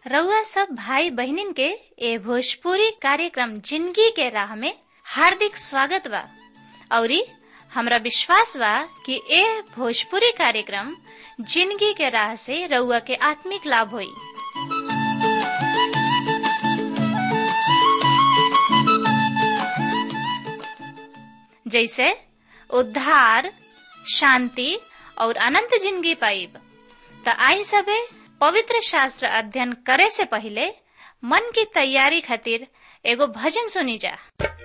रउआ सब भाई बहिनीन के ए भोजपुरी कार्यक्रम जिंदगी के राह में हार्दिक स्वागत बा औरी हमरा विश्वास बा कि ए भोजपुरी कार्यक्रम जिंदगी के राह से रउआ के आत्मिक लाभ होई जैसे उद्धार शांति और अनंत जिंदगी पाइब त आई सबे पवित्र शास्त्र अध्ययन करे से पहले मन की तैयारी खातिर एगो भजन सुनी जा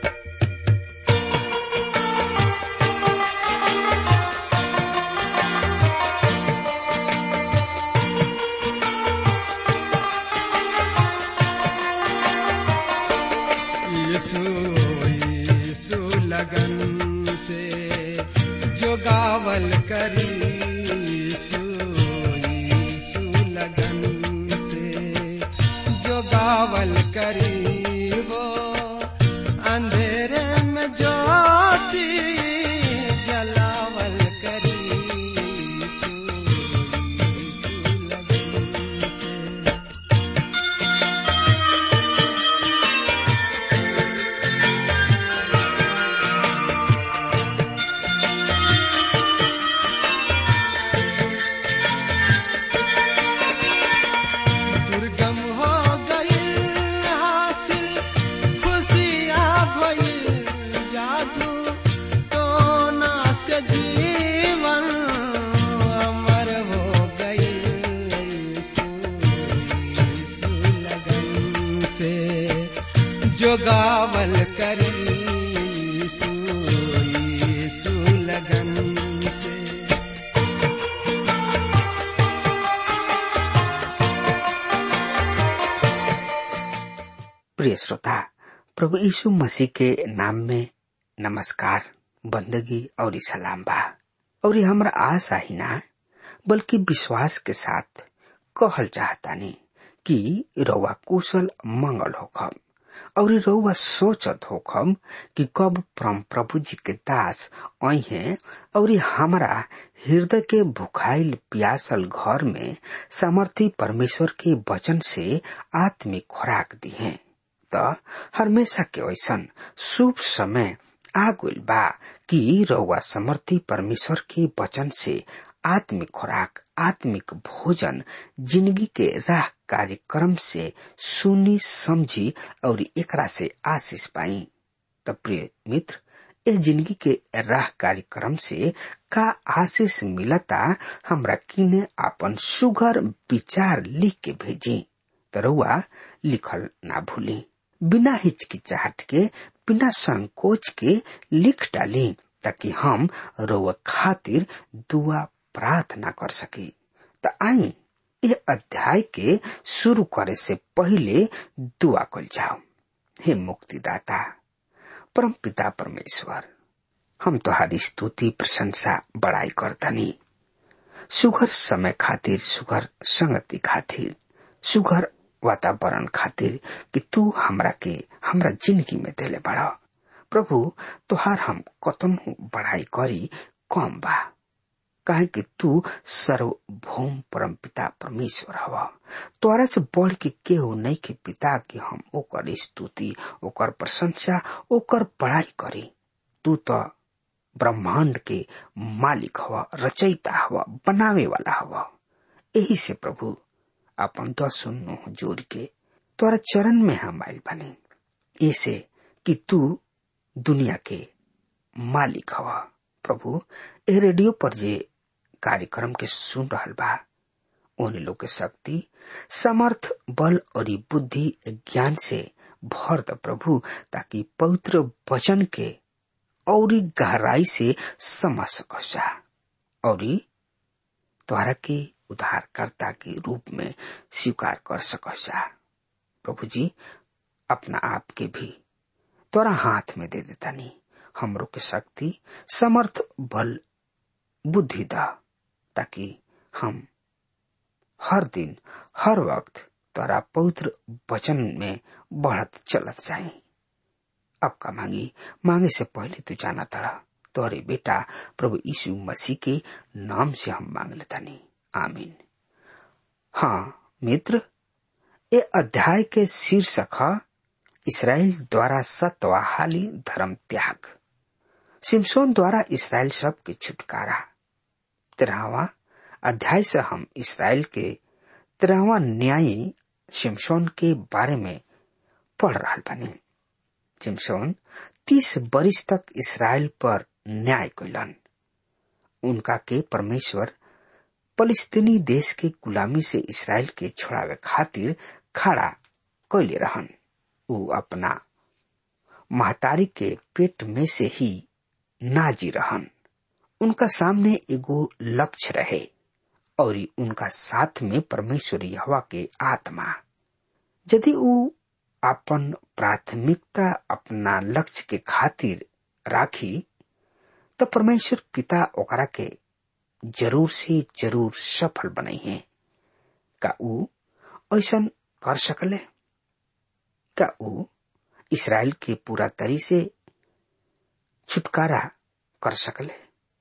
यीशु यीशु लगन से जो गावल करी यीशु यीशु लगन से जो गावल करी वो अंधेरे में ज्योति जलावल करी यीशु यीशु लगन से दुर्गम हो गई हासिल खुशियाँ भइल जादू टोना से जीवन अमर हो गई यीशु लगन से जो गावल करी यीशु यीशु लगन से प्रिय श्रोता प्रभु यीशु मसीह के नाम में नमस्कार बंदगी और सलाम बा और ये हमरा आशा ही ना बल्कि विश्वास के साथ कहल चाहतानी कि रउआ कुशल मंगल होखम और रउआ सोचत होखम कि कब परम प्रभु जी के दास आई हैं और हमारा हृदय के भुखाइल प्यासल घर में सामर्थी परमेश्वर के वचन से आत्मिक खुराक दी हैं त हमेशा के ऐसन शुभ समय आ गइल बा कि रउआ समर्थी परमेश्वर के वचन से आत्मिक खुराक आत्मिक भोजन जिंदगी के राह कार्यक्रम से सुनी समझी और एकरा से आशीष पाई त प्रिय मित्र ए जिंदगी के राह कार्यक्रम से का आशीष मिलता हमरा किने आपन सुघर विचार लिख के भेजी तरुआ लिखल ना भूली बिना हिचकिचाहट के बिना संकोच के लिख डाली ताकि हम रोवा खातिर दुआ प्रार्थना कर सकी त आई ये अध्याय के शुरू करे से पहले दुआ कल जाओ हे मुक्तिदाता परम पिता परमेश्वर हम तुहारी स्तुति प्रशंसा बड़ाई करतनी सुघर समय खातिर सुघर संगति खातिर सुघर वातावरण खातिर कि तू हमरा के हमरा जिंदगी में देले बड़ा प्रभु तुहार हम कतन बढ़ाई करी कम बा काहे कि तू सर्वभौम परम पिता परमेश्वर हवा तोरा से बढ़ के केहू नहीं के पिता के हम ओकर स्तुति ओकर प्रशंसा ओकर पढ़ाई करी तू तो ब्रह्मांड के मालिक हवा रचयिता हवा बनावे वाला हवा यही से प्रभु अपन दस सुनो जोड़ के तोरा चरण में हम आयल बने ऐसे कि तू दुनिया के मालिक हवा प्रभु ए रेडियो पर जे कार्यक्रम के सुन रहल बा उन लोग के शक्ति समर्थ बल और बुद्धि ज्ञान से भर द प्रभु ताकि पवित्र वचन के और गहराई से समझ सकसा और द्वारा के उद्धारकर्ता के रूप में स्वीकार कर सकसा प्रभु जी अपना आप के भी तोरा हाथ में दे देता नहीं हमरो के शक्ति समर्थ बल बुद्धि दा ताकि हम हर दिन हर वक्त तोरा पवित्र वचन में बढ़त चलत जाए अब का मांगी मांगे से पहले तू जाना तड़ा तोरे बेटा प्रभु यीशु मसीह के नाम से हम मांग लेता नहीं आमीन हाँ मित्र ए अध्याय के शीर्षक है इसराइल द्वारा सत्वाहाली धर्म त्याग सिमसोन द्वारा इसराइल सब के छुटकारा तेरहवा अध्याय से हम इसराइल के तेरहवा न्यायी सिमसोन के बारे में पढ़ रहा बनी सिमसोन तीस बरिस तक इसराइल पर न्याय कैलन उनका के परमेश्वर फलस्तीनी देश के गुलामी से इसराइल के छोड़ावे खातिर खड़ा कैले रहन उ अपना महतारी के पेट में से ही नाजी रहन उनका सामने एगो लक्ष्य रहे और उनका साथ में परमेश्वर हवा के आत्मा यदि उ अपन प्राथमिकता अपना लक्ष्य के खातिर राखी तो परमेश्वर पिता ओकरा के जरूर से जरूर सफल बनई है का उ ऐसा कर सकले का उ इसराइल के पूरा तरी से छुटकारा कर सकले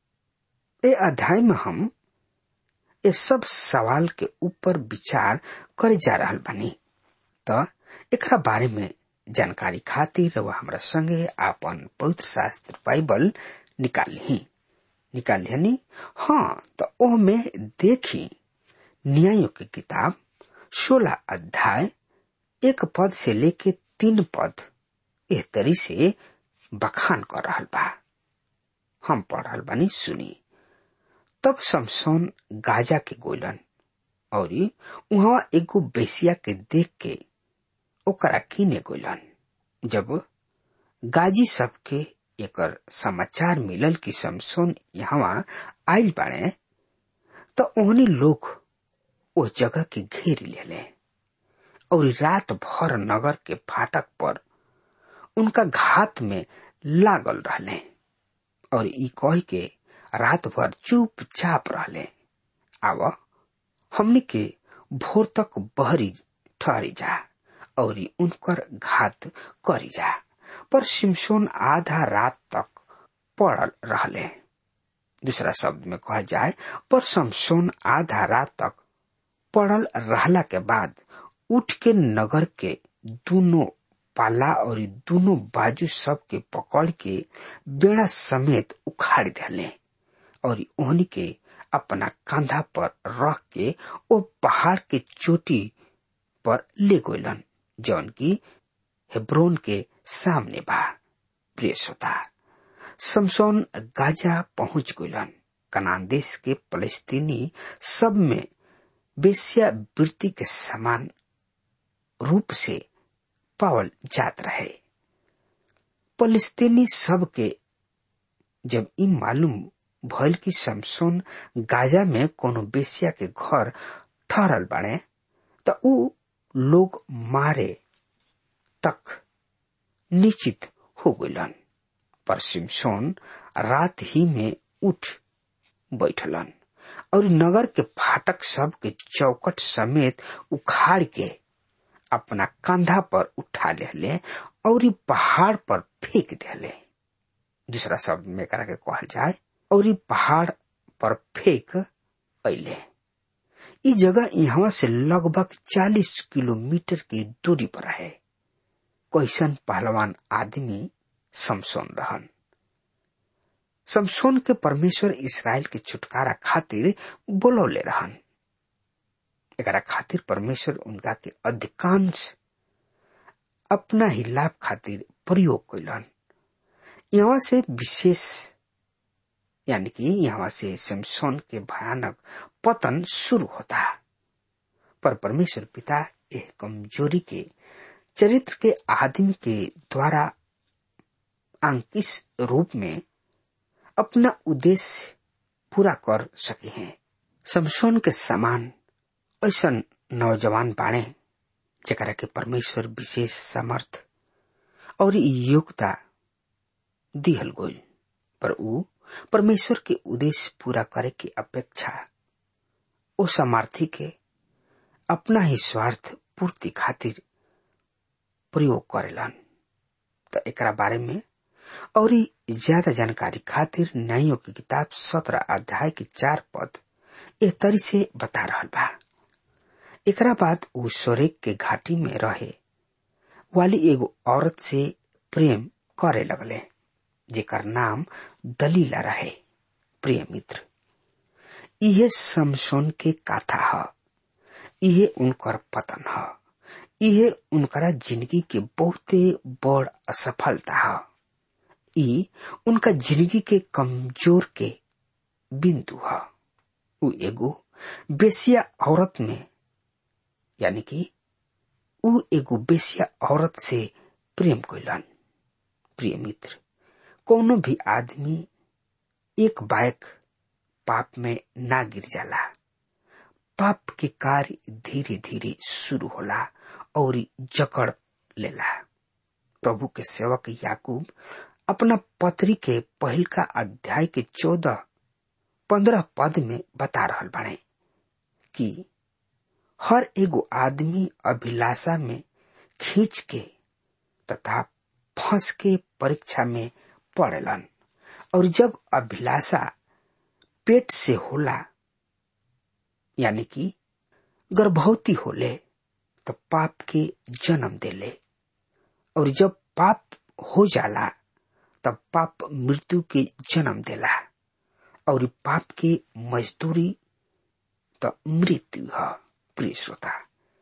ए अध्याय में हम ये सब सवाल के ऊपर विचार करे जा रहा बनी तो एकरा बारे में जानकारी खातिर वह हमरा संगे आपन पवित्र शास्त्र बाइबल निकाल ही निकाल नी हाँ तो ओह में देखी न्यायों की किताब सोलह अध्याय एक पद से लेके तीन पद एह तरी से बखान कर रहा बा हम पढ़ रहा बानी सुनी तब समसोन गाजा के गोलन और वहां एगो बेसिया के देख के ओकरा किने गोलन जब गाजी सबके एकर समाचार मिलल कि समसोन यहाँ आयल बाड़े तो ओहनी लोग ओ जगह के घेर लेले और रात भर नगर के फाटक पर उनका घात में लागल रहले और ई कह के रात भर चुपचाप रहले आव हमनी के भोर तक बहरी ठहरी जा और उनकर घात करी जा पर सिमसोन आधा रात तक पड़ल रहले दूसरा शब्द में कहा जाए पर समसोन आधा रात तक पड़ल रहला के बाद उठ के नगर के दोनों पाला और दोनों बाजू सब के पकड़ के बेड़ा समेत उखाड़ दिले और ओहनी के अपना कंधा पर रख के ओ पहाड़ के चोटी पर ले गोलन जौन की हेब्रोन के सामने बा प्रिय श्रोता समसोन गाजा पहुंच गलन कनान देश के फलस्तीनी सब में बेसिया वृत्ति के समान रूप से पावल जात रहे फलस्तीनी सब के जब ई मालूम भइल कि समसोन गाजा में कोनो बेसिया के घर ठहरल बाड़े त ऊ लोग मारे तक निश्चित हो गलन पर सिमसोन रात ही में उठ बैठलन और नगर के फाटक सब के चौकट समेत उखाड़ के अपना कंधा पर उठा ले और पहाड़ पर फेंक दिले दूसरा शब्द में करा के कहल जाए और पहाड़ पर फेंक अले ई जगह यहाँ से लगभग 40 किलोमीटर की दूरी पर है कैसन पहलवान आदमी समसोन रहन समसोन के परमेश्वर इसराइल के छुटकारा खातिर बोलौले रहन एकरा खातिर परमेश्वर उनका के अधिकांश अपना ही लाभ खातिर प्रयोग कैलन यहाँ से विशेष यानी कि यहाँ से समसोन के भयानक पतन शुरू होता पर परमेश्वर पिता एक कमजोरी के चरित्र के आदमी के द्वारा अंकित रूप में अपना उद्देश्य पूरा कर सके हैं समसोन के समान ऐसा नौजवान बाणे जरा के परमेश्वर विशेष समर्थ और योग्यता दिहल गोल पर ऊ परमेश्वर के उद्देश्य पूरा करे की अपेक्षा ओ समर्थी के अपना ही स्वार्थ पूर्ति खातिर प्रयोग करेलन तो एकरा बारे में और ज्यादा जानकारी खातिर न्यायों की किताब सत्रह अध्याय के चार पद ए तरी से बता रहा बा एकरा बाद ऊ सोरेक के घाटी में रहे वाली एगो औरत से प्रेम करे लगले जेकर नाम दलीला रहे प्रिय मित्र इहे समसोन के काथा ह इहे उनकर पतन ह इहे उनकरा जिंदगी के बहुते बड़ असफलता ह ई उनका जिंदगी के कमजोर के बिंदु ह ऊ एगो बेसिया औरत में यानी कि ऊ एगो बेसिया औरत से प्रेम कैलन प्रिय मित्र कोनो भी आदमी एक बाइक पाप में ना गिर जाला पाप के कार्य धीरे धीरे शुरू होला और जकड़ लेला प्रभु के सेवक याकूब अपना पत्री के पहल का अध्याय के चौदह पंद्रह पद में बता रहल बने कि हर एगो आदमी अभिलाषा में खींच के तथा फंस के परीक्षा में पड़ेलन और जब अभिलाषा पेट से होला यानी कि गर्भवती होले तो पाप के जन्म देले और जब पाप हो जाला तब पाप मृत्यु के जन्म देला और पाप के मजदूरी तो मृत्यु है प्रिय श्रोता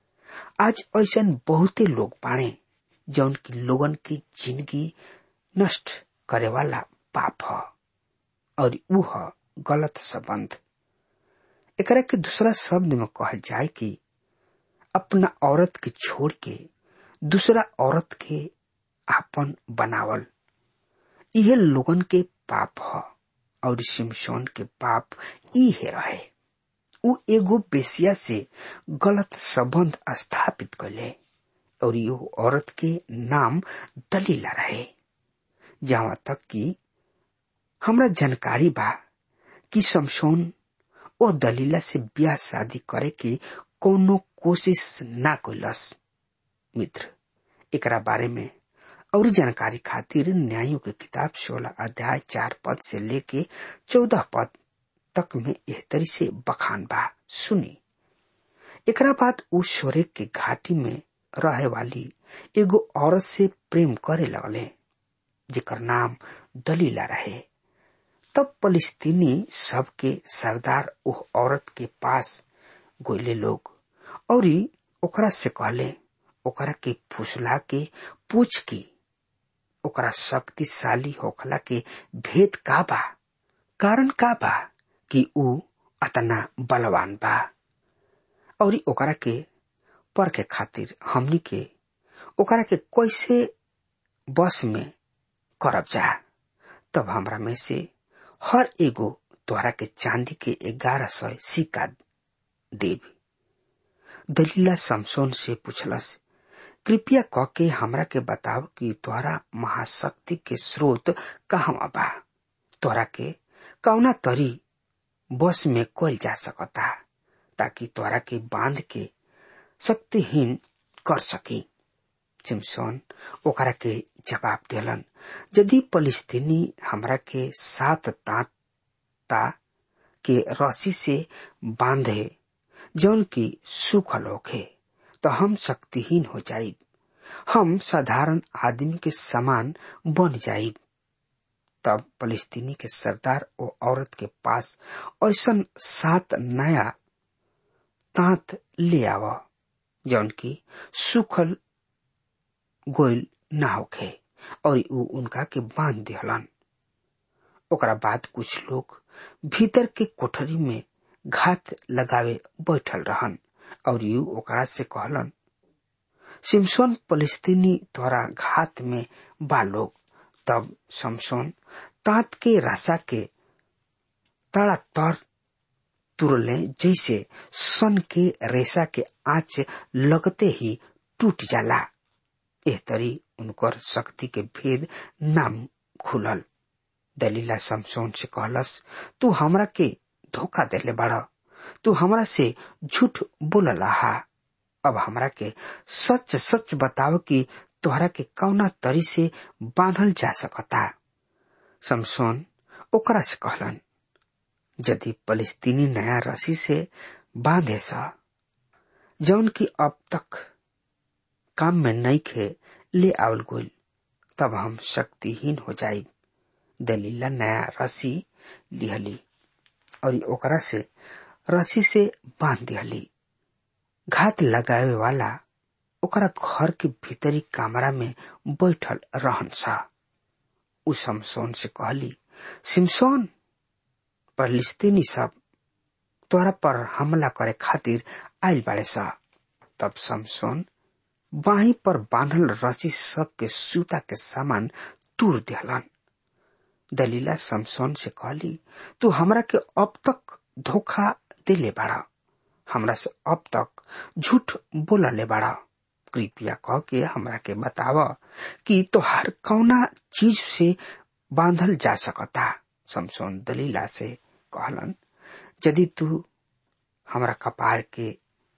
आज ऐसा बहुते लोग बाणे जौन की लोगन की जिंदगी नष्ट करे वाला पाप ह और ऊ ह गलत संबंध एकरा के दूसरा शब्द में कहल जाए कि अपना औरत के छोड़ के दूसरा औरत के आपन बनावल यह लोगन के पाप ह और सिमसोन के पाप इहे रहे ऊ एगो बेसिया से गलत संबंध स्थापित कैले और यो औरत के नाम दलीला रहे जहां तक कि हमरा जानकारी बा कि समसोन ओ दलीला से ब्याह शादी करे के कोनो कोशिश ना कैलस मित्र एकरा बारे में और जानकारी खातिर न्यायों के किताब सोलह अध्याय चार पद से लेके चौदह पद तक में एह तरी से बखान बा सुनी एकरा बाद उ सोरेक के घाटी में रहे वाली एगो औरत से प्रेम करे लगले जेकर नाम दलीला रहे तब फलिस्तीनी सबके सरदार उह औरत के पास गोले लोग और ओकरा से कहले ओकरा के फुसला के पूछ की ओकरा शक्तिशाली होखला के भेद का बा कारण का बा कि ऊ अतना बलवान बा और ओकरा के पर के खातिर हमनी के ओकरा के कैसे बस में करब जा तब हमरा में से हर एगो तोहरा के चांदी के ग्यारह सौ सिक्का देव दलीला समसोन से पूछलस कृपया क के हमरा के बताव कि तोहरा महाशक्ति के स्रोत कहवा बा तोहरा के कौना तरी बस में कल जा सकता ताकि तोहरा के बांध के शक्तिहीन कर सकी सिमसोन ओकरा के जवाब दिलन यदि फलिस्तीनी हमरा के सात तांता के रस्सी से बांधे जौन की सूखल होखे तो हम शक्तिहीन हो जाइब हम साधारण आदमी के समान बन जाइब तब फलिस्तीनी के सरदार ओ औरत के पास ऐसा सात नया तांत ले आव जौन की सूखल गोल ना होखे और ऊ उनका के बांध दिहलन ओकरा बाद कुछ लोग भीतर के कोठरी में घात लगावे बैठल रहन और यू ओकरा से कहलन सिमसोन फलिस्तीनी द्वारा घात में बा लोग तब समसोन तात के राशा के तड़ा तर तुरले जैसे सन के रेशा के आँच लगते ही टूट जाला एह तरी उनकर शक्ति के भेद नाम खुलल दलीला समसोन से कहलस तू हमरा के धोखा देले बाड़ तू हमरा से झूठ बोलला हा अब हमरा के सच सच बताव कि तोहरा के कौना तरी से बांधल जा सकता समसोन ओकरा से कहलन यदि फलिस्तीनी नया रस्सी से बांधे सा जौन की अब तक काम में नहीं खे ले आवल गोल तब हम शक्तिहीन हो जाई दलीला नया रस्सी लिहली और ओकरा से रस्सी से बांध दिहली घात लगावे वाला ओकरा घर के भीतरी कमरा में बैठल रहन सा उ समसोन से कहली सिमसोन परलिस्तीनी सब तोरा पर हमला करे खातिर आयल बाड़े सा तब समसोन बाही पर बांधल रस्सी सब के सूता के सामान तूर दिहलन दलीला समसोन से कहली तू हमरा के अब तक धोखा दिले बाड़ा हमरा से अब तक झूठ बोलले बाड़ा कृपया कह के हमरा के बताव कि तोहार कौना चीज से बांधल जा सकता समसोन दलीला से कहलन यदि तू हमरा कपार के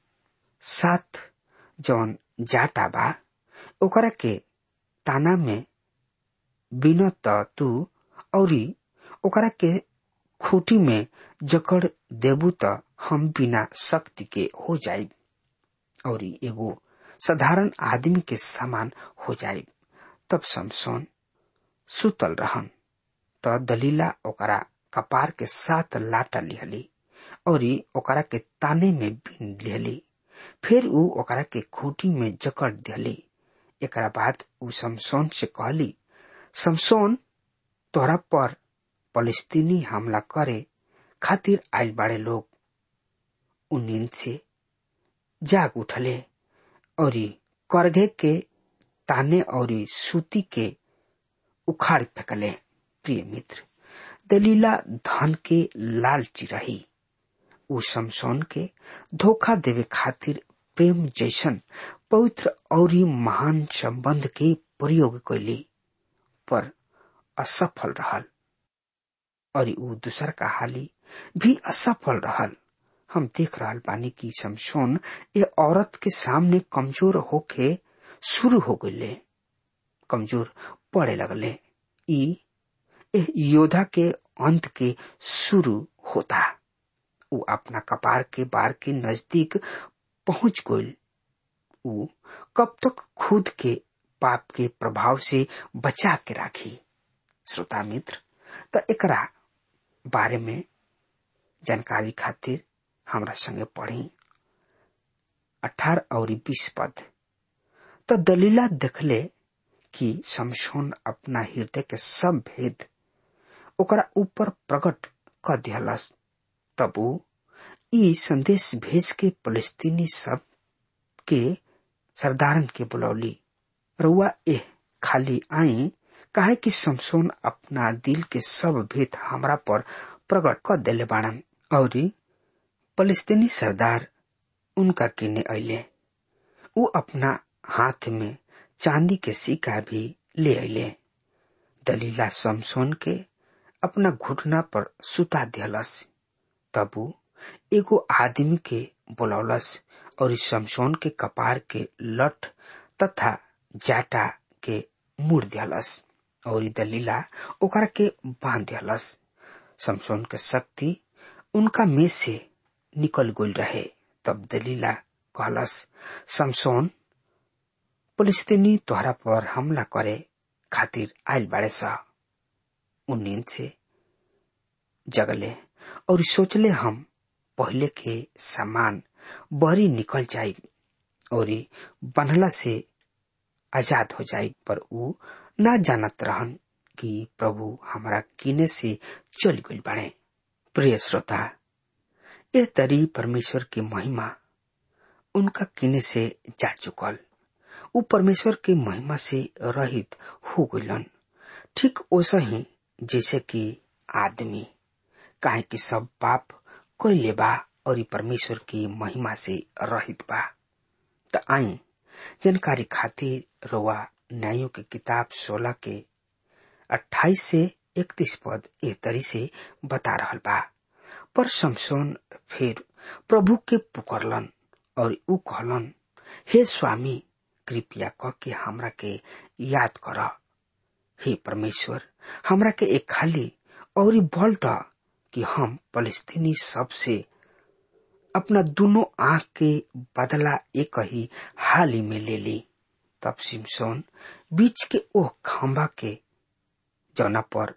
साथ जौन जाटा बा ओकरा के ताना में बिन त तू औरी ओकरा के खूटी में जकड़ देबू त हम बिना शक्ति के हो जाइब और एगो साधारण आदमी के समान हो जाइब तब समसोन सुतल रहन त दलीला ओकरा कपार के साथ लाटा लिहली और ओकरा के ताने में बीन लिहली फिर ऊ ओकरा के खूटी में जकड़ दिहली एकरा बाद ऊ समसोन से कहली समसोन तोरा पर फलस्तीनी हमला करे खातिर आयल बाड़े लोग उ नींद से जाग उठले और करघे के ताने और सूती के उखाड़ फेंकले प्रिय मित्र दलीला धन के लालची रही उ समसोन के धोखा देवे खातिर प्रेम जैसन पवित्र और महान संबंध के प्रयोग कैली पर असफल रहल और उ दूसर का हाली भी असफल रहल हम देख रहल बानी कि समसोन ये औरत के सामने कमजोर होके शुरू हो गए कमजोर पड़े लगले ई योद्धा के अंत के शुरू होता उ अपना कपार के बार के नजदीक पहुंच गई उ कब तक खुद के पाप के प्रभाव से बचा के राखी श्रोता मित्र त एकरा बारे में जानकारी खातिर हमरा संगे पढ़ी अठारह और बीस पद त दलीला देखले कि समसोन अपना हृदय के सब भेद ओकरा ऊपर प्रकट क दिहलस तब ऊ ई संदेश भेज के फलस्तीनी सब के सरदारन के बुलौली रुआ एह खाली आई काहे कि समसोन अपना दिल के सब भेद हमरा पर प्रकट क देले बाड़न और फलस्तीनी सरदार उनका किने अले ऊ अपना हाथ में चांदी के सिक्का भी ले अले दलीला समसोन के अपना घुटना पर सुता दियलस तब ऊ एगो आदमी के बोलौलस और समसोन के कपार के लठ तथा जाटा के मुड़ दियलस और दलीला ओकरा के बांध दियलस समसोन के शक्ति उनका में से निकल गई रहे तब दलीला कहलस समसोन पुलिस्तीनी तोहरा पर हमला करे खातिर आयल बाड़े सा उ नींद से जगले और सोचले हम पहले के सामान बहरी निकल जाई और बनला से आजाद हो जाई पर ऊ ना जानत रहन कि प्रभु हमारा किने से चल गई बाड़े प्रिय श्रोता ये तरी परमेश्वर की महिमा उनका किने से जा चुकल ऊ परमेश्वर के महिमा से रहित हो गइलन ठीक वैसा ही जैसे कि आदमी काहे कि सब पाप कैले बा और परमेश्वर की महिमा से रहित बा त आई जानकारी खातिर रोवा न्यायों के किताब सोलह के अट्ठाईस से इकतीस पद ए तरी से बता रहल बा पर समसोन फिर प्रभु के पुकरलन और ऊ कहलन हे स्वामी कृपया क के हमरा के याद कर हे परमेश्वर हमरा के एक खाली और बल द कि हम फलस्तीनी सबसे अपना दोनों आंख के बदला एक ही हाल ही में ले ली तब सिमसोन बीच के ओह खंबा के जौना पर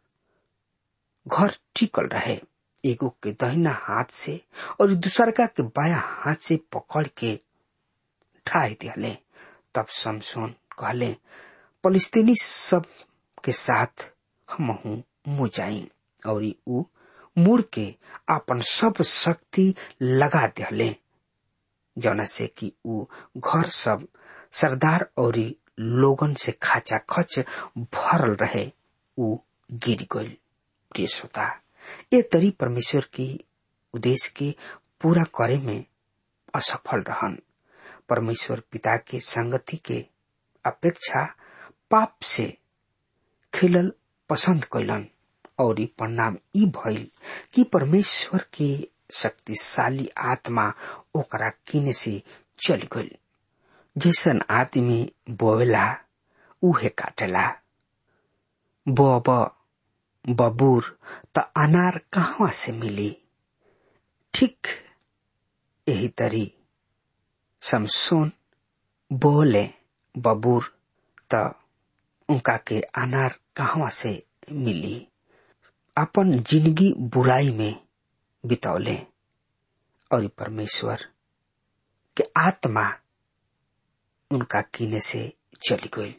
घर टिकल रहे एगो के दहिना हाथ से और दूसरका के बाया हाथ से पकड़ के ढाई दिले तब समसोन कहले फलिस्तीनी सब के साथ हम मुजाई और ऊ मुड़ के अपन सब शक्ति लगा दिले जौना से कि ऊ घर सब सरदार और लोगन से खाचा खच भरल रहे ऊ गिर गई प्रिय श्रोता ये तरी परमेश्वर की उद्देश्य के पूरा करे में असफल रहन परमेश्वर पिता के संगति के अपेक्षा पाप से खेलल पसंद कैलन और ई परिणाम ई भइल कि परमेश्वर के शक्तिशाली आत्मा ओकरा किने से चल गई जैसन आदमी बोवेला उहे काटेला बब बबूर त अनार कहवा से मिली ठीक यही तरी समसोन बोले बबूर त उनका के अनार कहवा से मिली अपन जिंदगी बुराई में बितौले और परमेश्वर के आत्मा उनका किने से चली गई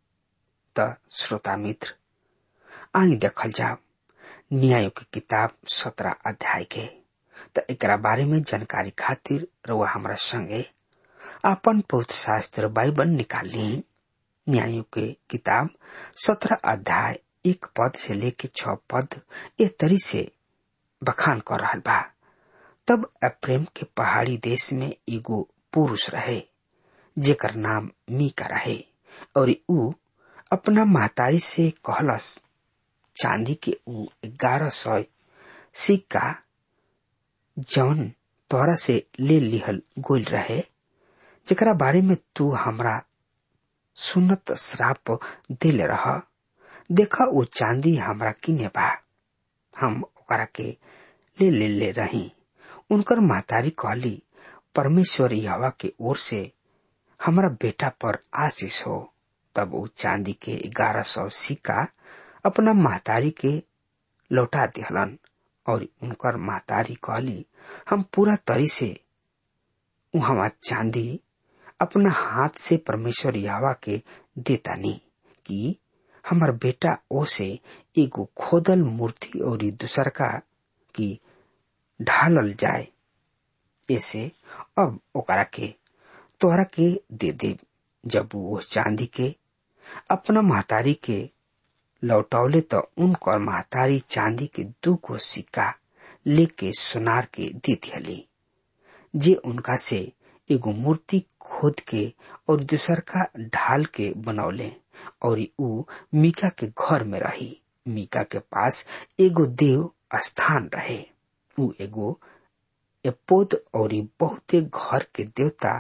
त श्रोता मित्र आई देखल जाओ न्याय की किताब सत्रह अध्याय के त एकरा बारे में जानकारी खातिर रउआ हमरा संगे अपन पवित्र शास्त्र बाइबल निकाल ली न्यायों के किताब सत्रह अध्याय एक पद से लेके छ पद ए तरी से बखान कर रहा बा तब अप्रेम के पहाड़ी देश में एगो पुरुष रहे जेकर नाम मीका रहे और ऊ अपना महतारी से कहलस चांदी के ऊ ग्यारह सौ सिक्का जौन तोरा से ले लिहल गोल रहे जेकरा बारे में तू हमरा सुनत श्राप दिल रह देखा वो चांदी हमरा किने बा हम ओकरा के ले ले ले रही उनकर महतारी कहली परमेश्वर यहवा के ओर से हमरा बेटा पर आशीष हो तब वो चांदी के ग्यारह सौ सिक्का अपना महतारी के लौटा दिहलन और उनकर महतारी कहली हम पूरा तरी से वहां चांदी अपना हाथ से परमेश्वर यावा के देतानी कि हमार बेटा ओ से एगो खोदल मूर्ति और दूसर का की ढालल जाए ऐसे अब ओकरा के तोहरा के दे दे जब वो चांदी के अपना महतारी के लौटौले तो उनकर महतारी चांदी के दू गो सिक्का लेके सुनार के दे दियली जे उनका से एगो मूर्ति खोद के और दूसर का ढाल के बनौले और ऊ मीका के घर में रही मीका के पास एगो देव स्थान रहे ऊ एगो एपोद और बहुते घर के देवता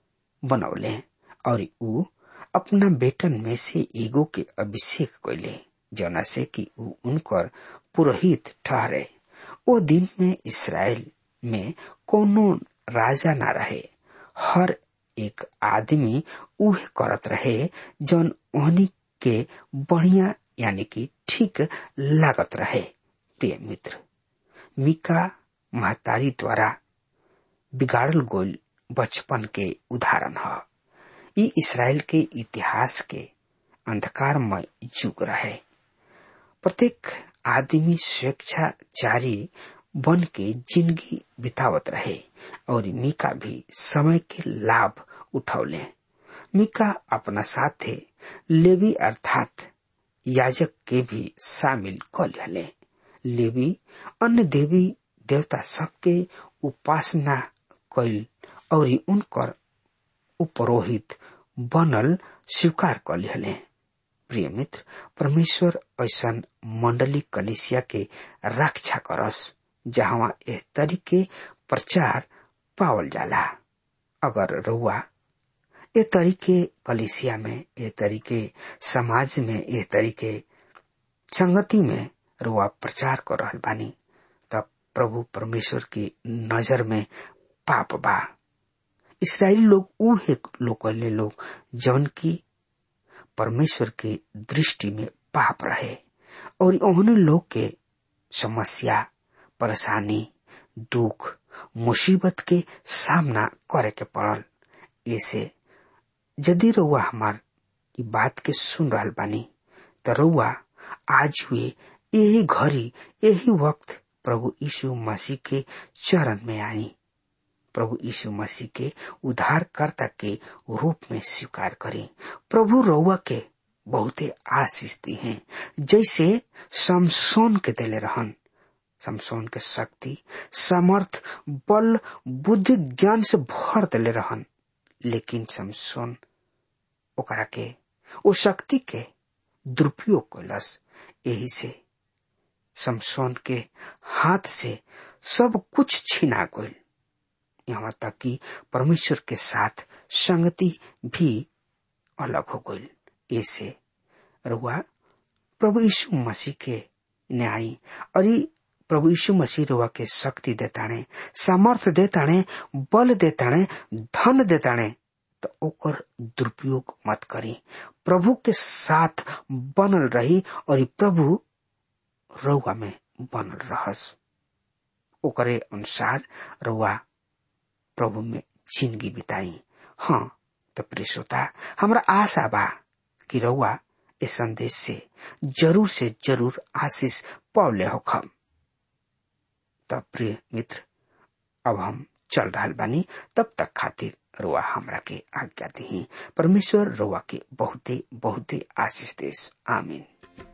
बनौले और ऊ अपना बेटन में से एगो के अभिषेक कैले जना से कि ऊ उनकर पुरोहित ठहरे ओ दिन में इसराइल में कोनो राजा ना रहे हर एक आदमी उहे करत रहे जौन ओहनी के बढ़िया यानी कि ठीक लागत रहे प्रिय मित्र मिका महतारी द्वारा बिगाड़ल गोल बचपन के उदाहरण है ई इसराइल के इतिहास के अंधकारमय युग रहे प्रत्येक आदमी स्वेच्छाचारी बन के जिंदगी बितावत रहे और मिका भी समय के लाभ उठौले मिका अपना साथे लेवी अर्थात याजक के भी शामिल कर ले लेवी अन्य देवी देवता सबके उपासना कैल और उनकर उपरोहित बनल स्वीकार कर ले प्रिय मित्र परमेश्वर ऐसा मंडली कलिसिया के रक्षा करस जहां एह तरीके प्रचार पावल जाला अगर रउआ ए तरीके कलिसिया में ए तरीके समाज में ए तरीके संगति में रुआ प्रचार कर रहल बानी तब प्रभु परमेश्वर की नजर में पाप बा इसराइली लोग उहे लोग लोग जौन की परमेश्वर के दृष्टि में पाप रहे और उन्होंने लोग के समस्या परेशानी दुख मुसीबत के सामना करे के पड़ल ऐसे यदि रउआ हमार ई बात के सुन रहल बानी त रउआ आज हुए यही घड़ी यही वक्त प्रभु यीशु मसीह के चरण में आई प्रभु यीशु मसीह के उद्धारकर्ता के रूप में स्वीकार करें प्रभु रउआ के बहुते आशीष दी हैं जैसे समसोन के दिले रहन समसोन के शक्ति समर्थ बल बुद्धि ज्ञान से भर दिले रहन लेकिन समसोन ओकरा के ओ शक्ति के दुरुपयोग कैलस यही से समसोन के हाथ से सब कुछ छीना गईल यहाँ तक कि परमेश्वर के साथ संगति भी अलग हो गईल ऐसे रुआ प्रभु यीशु मसीह के न्याय और ई प्रभु यीशु मसीह रुआ के शक्ति देताणे सामर्थ देताणे बल देताणे धन देताणे तो ओकर दुरुपयोग मत करी प्रभु के साथ बनल रही और ई प्रभु रउआ में बनल रहस ओकरे अनुसार रउआ प्रभु में जिंदगी बिताई हाँ तो प्रिय श्रोता हमरा आशा बा कि रउआ इस संदेश से जरूर से जरूर आशीष पौले होखम तब प्रिय मित्र अब हम चल रहा बानी तब तक खातिर रुआ हमरा के आज्ञा दी परमेश्वर रुआ के बहुते बहुते आशीष देश आमीन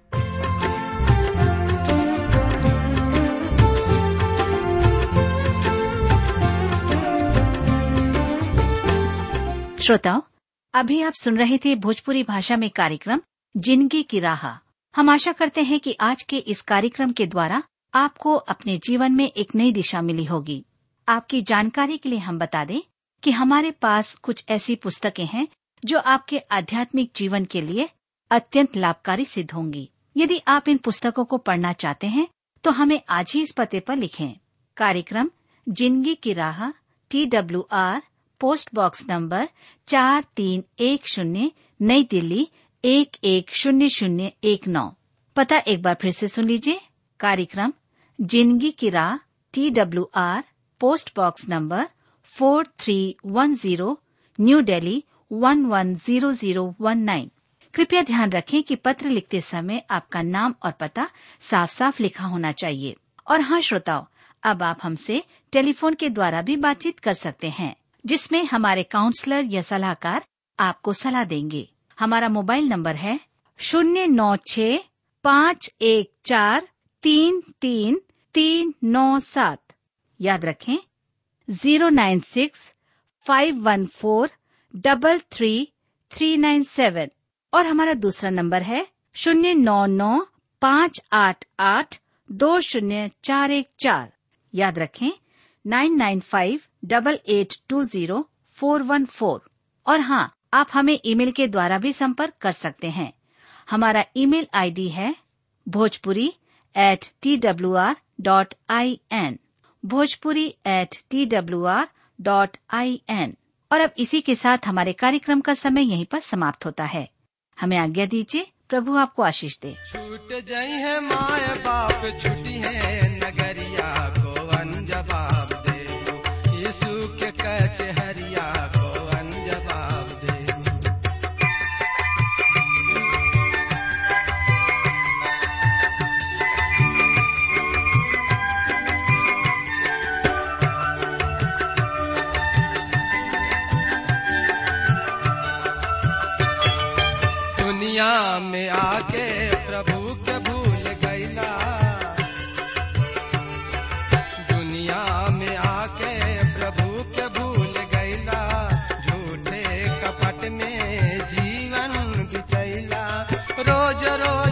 श्रोताओं अभी आप सुन रहे थे भोजपुरी भाषा में कार्यक्रम जिंदगी की राह हम आशा करते हैं कि आज के इस कार्यक्रम के द्वारा आपको अपने जीवन में एक नई दिशा मिली होगी आपकी जानकारी के लिए हम बता दें कि हमारे पास कुछ ऐसी पुस्तकें हैं जो आपके आध्यात्मिक जीवन के लिए अत्यंत लाभकारी सिद्ध होंगी यदि आप इन पुस्तकों को पढ़ना चाहते हैं तो हमें आज ही इस पते पर लिखें कार्यक्रम जिंदगी की राह T W R post box number चार तीन एक शून्य नई दिल्ली एक एक शून्य शून्य एक नौ पता एक बार फिर से सुन लीजिए कार्यक्रम जिंदगी की राह T W R post box number four three one zero new Delhi one one zero zero one nine कृपया ध्यान रखें कि पत्र लिखते समय आपका नाम और पता साफ साफ लिखा होना चाहिए और हाँ श्रोताओं अब आप हमसे टेलीफोन के द्वारा भी बातचीत कर सकते हैं जिसमें हमारे काउंसलर या सलाहकार आपको सलाह देंगे हमारा मोबाइल नंबर है शून्य नौ छ पाँच एक चार तीन तीन तीन नौ सात याद रखें zero nine six five one four double three three nine seven और हमारा दूसरा नंबर है शून्य नौ नौ पाँच आठ आठ दो शून्य चार एक चार याद रखें nine nine five double eight two zero four one four और हाँ आप हमें ईमेल के द्वारा भी संपर्क कर सकते हैं हमारा ईमेल आईडी है Bhojpuri at T W R dot I N Bhojpuri at T W R dot I N और अब इसी के साथ हमारे कार्यक्रम का समय यहीं पर समाप्त होता है हमें आज्ञा दीजिए प्रभु आपको आशीष दे छूट जाई है माय बाप छुट्टी है नगरिया को अनजवाब दे यीशु के कचहरिया को अनजवाब दे दुनिया में आके प्रभु के भूल गईला दुनिया में आके प्रभु के भूल गईला झूठे कपट में जीवन बिचैला रोज रोज